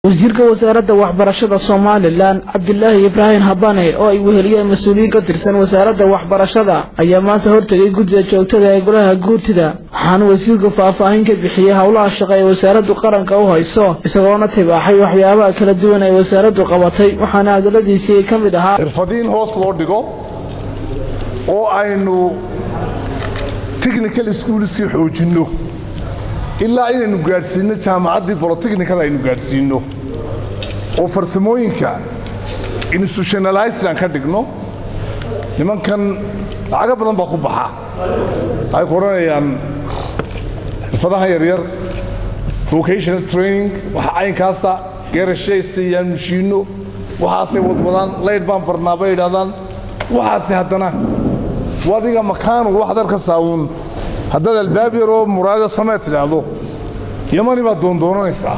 wasiirka wasaaradda waxbarashada somalilan cabdilaahi ibraahim habane oo ay weheliyeen mas-uuliyiin ka tirsan wasaaradda waxbarashada ayaa maanta hortegay guddiga joogtada ee golaha guurtida waxaana wasiirku faahfaahin ka bixiyey howlaha shaqo ee wasaaraddu qaranka u hayso isagoona tibaaxay waxyaabaha kala duwan ay wasaaraddu qabatay waxaana hadaladiisii ka mid ahaa xirfadiin hoos loo dhigo oo aynu technical schoolskii xoojinno ilaa inaynu gaadhsiinno jaamacaddii bolotechnikada aynu gaadhsiinno oo farsamooyinka institutionalized aan ka dhigno nimankan lacago badan baa ku baxa waxay ku odhanayaan xirfadaha yaryar vocational training waxa caynkaasa geerashaysta iyaan mushiinno waxaasay wadwadaan layd baan barnaa bay idhahdaan waxaase haddana wadiga makaanu waxaad arkaysaa uun haddaad albaab yaroo muraado sameed tidhaahdo yamani baad doondoonanaysaa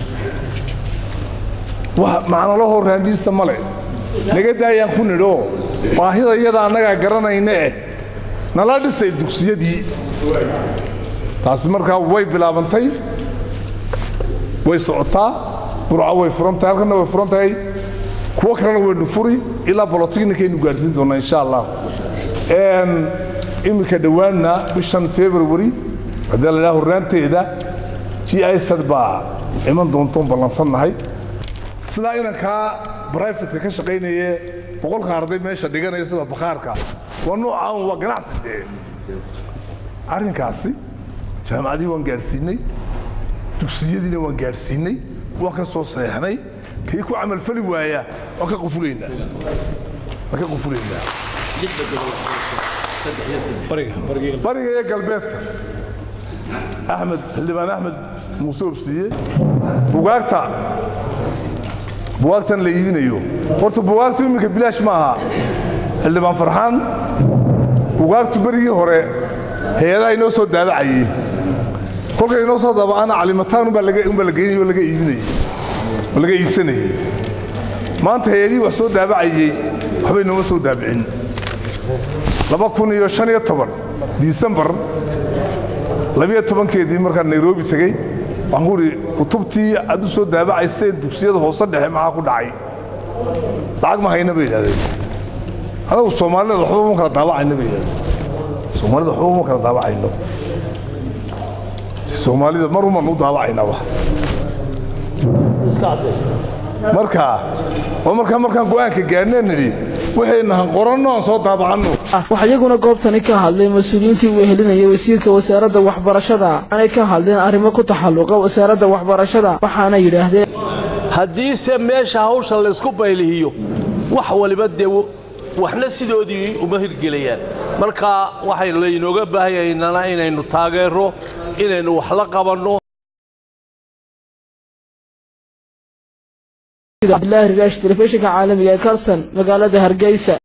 macnalahoo raandhiisa male naga daayaan ku nidhoo baahida iyada annagaa garanayna eh nala dhisay dugsiyadii taasi markaa way bilaabantay way socotaa burca way furantahay halkanna way furan tahay kuwo kalena waynu furi ilaa bolotechnikaynu gaadhsiin doonnaa insha allah iminka dhowaanna bishan february haddii la idhaha horraanteeda g isad baa iman doontoon ballansannahay sidaa inankaa brifatka ka shaqaynaye boqolka arday meesha dhiganaya sida bakhaarka waa noocaan waa ganacsi dee arrinkaasi jaamacadii waan gaadhsiinnay dugsiyadiina waan gaadhsiinnay waan ka soo seexnay kii ku camalfali waaya waan ka qufulaynaa waan ka qufulaynaa bariga iyo galbeedka axmed xildhibaan axmed muuse obsiye bugaagta bugaagtan la iibinayo horta bugaagtu iminka bilaash ma aha xildhibaan farxaan bugaagtu berigii hore hay-adaha inoo soo daabacayey kolkay inoo soo daabacana calimataan umbaa la geynay oo laga iibinayey oo laga iibsanayey maanta hay-adihii wax soo daabacayey waxbay nooma soo daabicin laba kun iyo shan iyo toban disembar labiyo tobankeedii markaan nairobi tegey waxaan ku idhi kutubtii aad u soo daabacayseen dugsiyada hoose dhexe maxaa ku dhacay lacag ma hayna bay yidhahdeen anagu soomaalida waxba ma kala daabacayno bay yidhahdeen soomaalida waxba ma kala daabacayno soomaalida mar uman u daabacaynaba marka oo markaa markaan go'aanka gaarneen nidhi waxaynahan qoranno aan soo daabacanno waxaa iyaguna goobtani ka hadlay mas-uuliyiintii wehelinayay wasiirka wasaaradda waxbarashada aanay ka hadleen arrimo ku taxalluqa wasaaradda waxbarashada waxaana yidhaahdeen haddiise meesha hawsha laysku baylihiyo wax waliba dee waxna sidoodii uma hirgelayaan marka waxay laynooga baahanyaynana inaynu taageero inaynu wax la qabanno abdilaahi rigaash telefishinka caalamiga ee kalson magaalada hargeysa